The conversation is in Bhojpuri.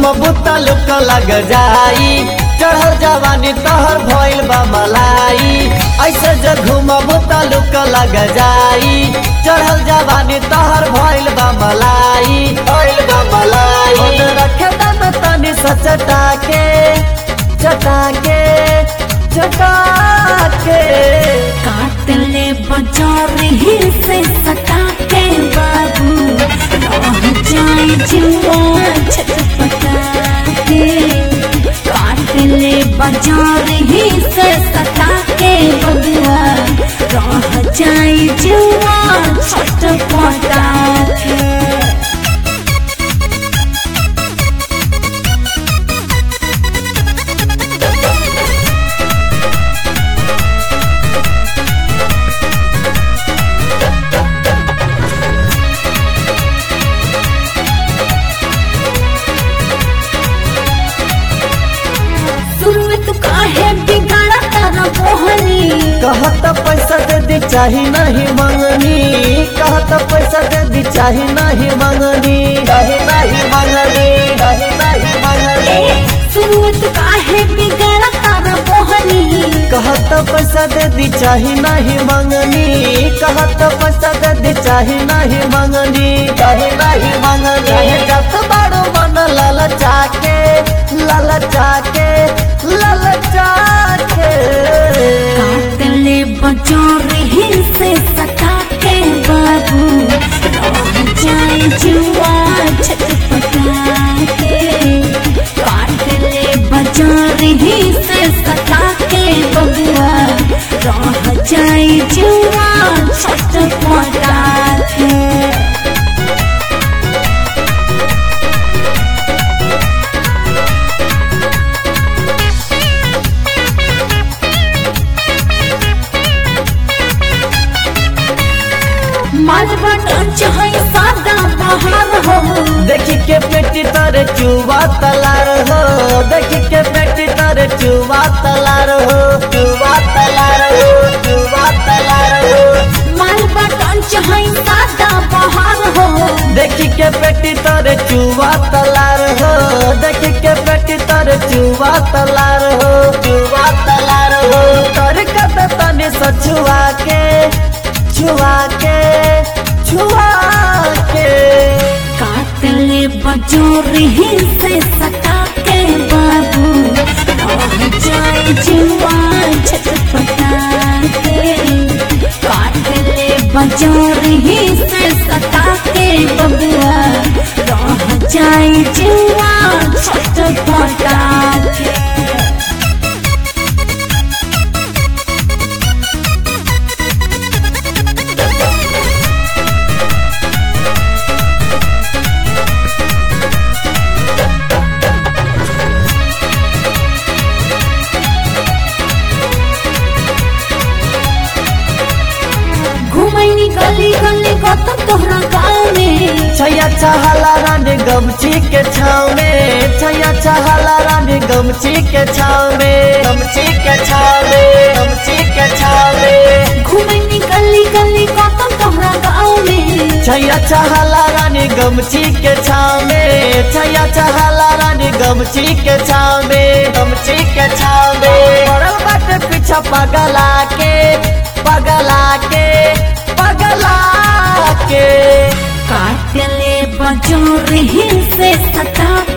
घूमबू तलुक लग जाई चढ़ल जवानी तहर भइल बा मलाई ऐसे जे घूमबू तलुक लग जाई चढ़ल जवानी तहर भइल बा मलाई भइल बा मलाई मन रखे दम तनी सचटा के चटा के चटा के काट ले बाजार ही से सटा के बाबू रह जाए जुआ छटपटा के काट ले बाजार ही से सटा के बबुआ रह जाए जुआ छटपटा के शुरू में तू काहे बिगाड़ा तारा मोहनी कहत पैसा दे दी चाही नहीं मंगनी कहत पैसा दे दी चाही नहीं मंगनी चाही नहीं मंगनी चाही नहीं मंगनी शुरू में तू काहे बिगाड़ा तारा मोहनी कहत पैसा दे दी चाही नहीं मंगनी कहत पैसा दे दी चाही नहीं मंगनी चाही नहीं मंगनी जब बड़ो मन ललचा के ललचा के ललचा के काट ले बाजार ही से सटा के बाबू रह जाए जुआ छटपटा के काट ले बाजार ही से सटा के बबुआ रह जाए जुआ छटपटा के मालवा टंच है सादा बहार हो देखी के पेटी तारे चुवा तलार हो देखी के पेटी तारे चुवा तलार हो चुवा तलार हो चुवा तलार हो मालवा टंच है सादा बहार हो देखी के पेटी तारे चुवा तलार हो देखी के पेटी तारे चुवा तलार हो चुवा तलार हो तर कत तने सछुआ के छुआ के छुआ के काट ले बजोर ही से सटा के बाबू रह जाए जुआ छटपटा के काट ले बजोर ही से सटा के बबुआ रह जाए जुआ छटपटा के घुमैनी गली गली गौतम तोहरा गाँव में छैया चहला रानी गमछी के छाव में छैया चहला रानी गमछी के छाव में गमछी के छाव में गमछी के छाव में घुमैनी गली गली गौतम तोहरा गाँव में छैया चहला रानी गमछी के छाव में छैया चहला रानी गमछी के छाव में गमछी के छाव में पड़ल बाटे पीछा पगला के पगला के पगला के काट ले बजोर ही से सटा